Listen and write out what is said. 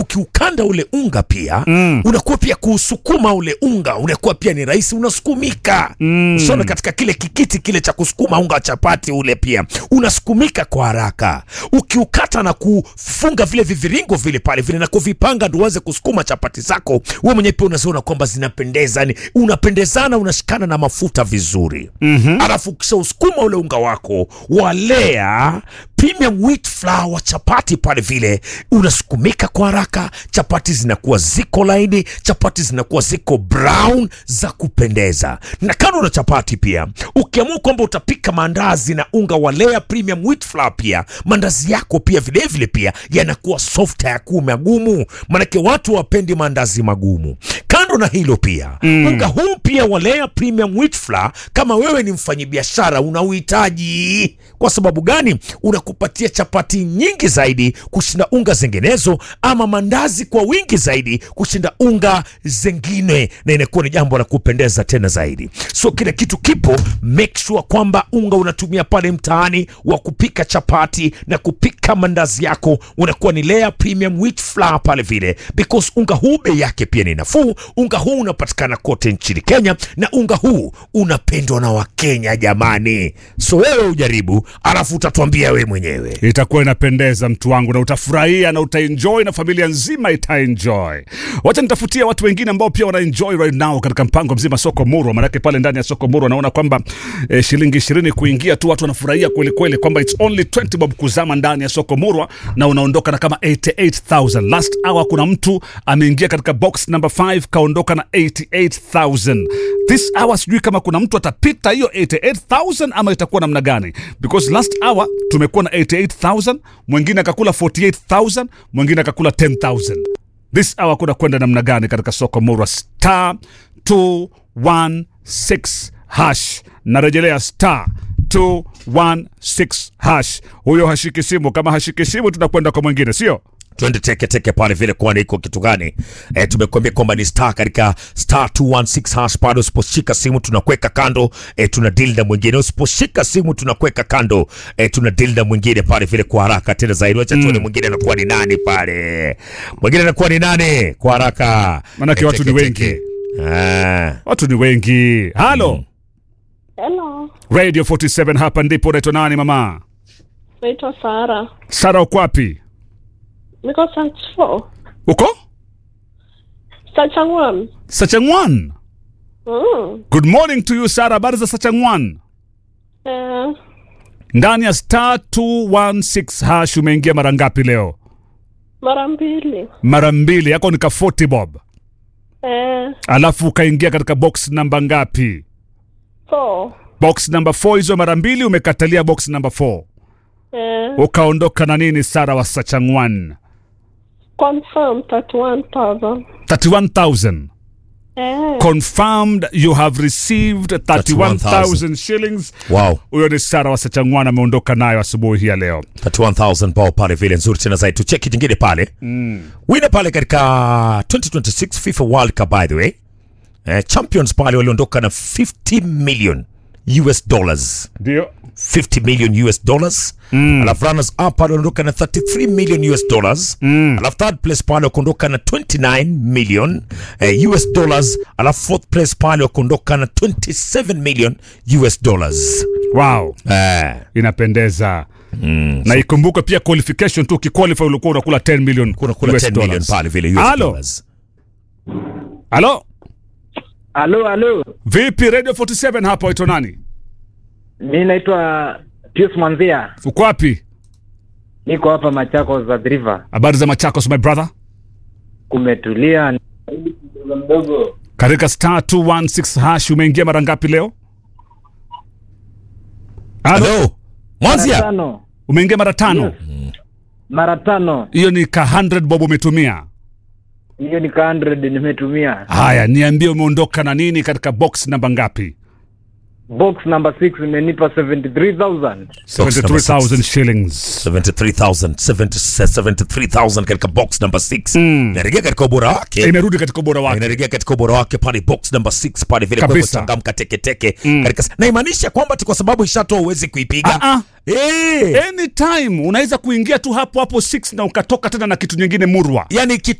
ukiukanda ule unga pia mm. unakuwa pia kuusukuma ule unga unakuwa pia ni rahisi unasukumika mm. usome katika kile kikiti kile cha kusukuma unga wa chapati ule pia unasukumika kwa haraka ukiukata na kufunga vile viviringo vile pale vile na kuvipanga ndo uanze kusukuma chapati zako wewe mwenyewe pia unaziona kwamba zinapendeza yani unapendezana unashikana na mafuta vizuri mm-hmm. alafu kisha usukuma ule unga wako walea premium wheat flour wa chapati pale vile unasukumika kwa haraka chapati zinakuwa ziko laini chapati zinakuwa ziko brown za kupendeza na kando na chapati pia ukiamua kwamba utapika maandazi na unga wa lea premium wheat flour pia maandazi yako pia vilevile vile pia yanakuwa soft hayakuwa magumu manake watu wapendi maandazi magumu kando na hilo pia mm. unga huu pia wa lea premium wheat flour kama wewe ni mfanyabiashara unauhitaji kwa sababu gani unakupatia chapati nyingi zaidi kushinda unga zinginezo ama mandazi kwa wingi zaidi kushinda unga zingine na inakuwa ni jambo la kupendeza tena zaidi so kile kitu kipo make sure kwamba unga unatumia pale mtaani wa kupika chapati na kupika mandazi yako unakuwa ni lea premium wheat flour pale vile because unga huu bei yake pia ni nafuu unga huu unapatikana kote nchini kenya na unga huu unapendwa na wakenya jamani so wewe ujaribu alafu utatuambia wewe mwenyewe itakuwa inapendeza mtu wangu na utafurahia na utaenjoy na familia nzima itaenjoy wacha nitafutia watu wengine ambao pia wanaenjoy right now katika mpango mzima soko murwa manake pale ndani ya soko murwa naona kwamba eh, shilingi ishirini kuingia tu watu wanafurahia kwelikweli kwamba its only 20 bob kuzama ndani ya soko murwa na unaondoka na kama 88000 last hour kuna mtu ameingia katika box number 5 kaondoka na 88000 this hour sijui kama kuna mtu atapita hiyo 88000 ama itakuwa namna gani because last hour tumekuwa na 88000 mwingine akakula 48000 mwingine akakula 10000 this hour kuna kwenda namna gani katika soko murwa star 216 hash narejelea star 216 hash huyo hashiki simu kama hashiki simu tunakwenda kwa mwingine sio twende teke teke pale vile kwani iko kitu gani e, tumekuambia kwamba ni star katika star 216 hash pale usiposhika simu tunakuweka kando e, tuna deal na mwingine usiposhika simu tunakuweka kando e, tuna deal na mwingine pale vile kwa haraka tena zaidi wacha tuone mwingine anakuwa ni nani pale mwingine anakuwa ni nani kwa haraka Manake watu ni wengi. Ah. watu ni wengi halo Hello, radio 47 hapa ndipo unaitwa nani mama naitwa Sara. sara uko wapi Niko search for uko Sachangwan. sachangwan Mm. good morning to you sara habari za sachangwan Eh, ndani ya star 216 hash umeingia mara ngapi leo mara mbili. mara mbili yako nika 40 bob Eh, alafu ukaingia katika box namba ngapi four. box namba 4 hizo mara mbili umekatalia box namba 4 Eh, ukaondoka na nini sara wa sachangwan confirm 31,000. 31000 Eh, confirmed you have received 31000 shillings wow huyo ni sara wa sachangwan ameondoka nayo asubuhi hii ya leo 31000 bao pale vile nzuri tena zaidi tucheki jingine pale mm. wina pale katika 2026 fifa world cup by the way eh, champions pale waliondoka na 50 million us dollars ndio 50 million us dollars mm. alafu runners up pale waliondoka na 33 million us dollars mm. alafu third place pale wakaondoka na 29 million eh, us dollars alafu fourth place pale wakaondoka na 27 million us dollars wow eh, inapendeza mm, na ikumbuke pia qualification tu ukiqualify ulikuwa unakula 10 million kuna kula US 10 million dollars. pale vile us Halo? dollars halo Halo, halo, vipi radio 47 hapa waitwa nani mi naitwa Pius Mwanzia, uko wapi niko hapa Machakos za River. habari za machakos my brother Kumetulia mdogo mdogo. katika star 216 hash umeingia mara ngapi leo halo halo Mara mwanzia tano, umeingia mara tano Yes. mara tano, hiyo ni ka 100 bob umetumia hiyo ni ka 100 nimetumia. haya niambie umeondoka na nini katika box namba ngapi Box number 6 imenipa 73000 73000 shillings 73000 73000 katika box number 6 Mm. inarejea katika ubora wake imerudi katika ubora wake inarejea katika ubora wake pale box number 6 pale vile kwa hivyo Kabisa. changamka teketeke katika na imaanisha kwamba tu kwa sababu ishatoa uwezi kuipiga Ah, ah. eh anytime unaweza kuingia tu hapo hapo 6 na ukatoka tena na kitu nyingine murwa yani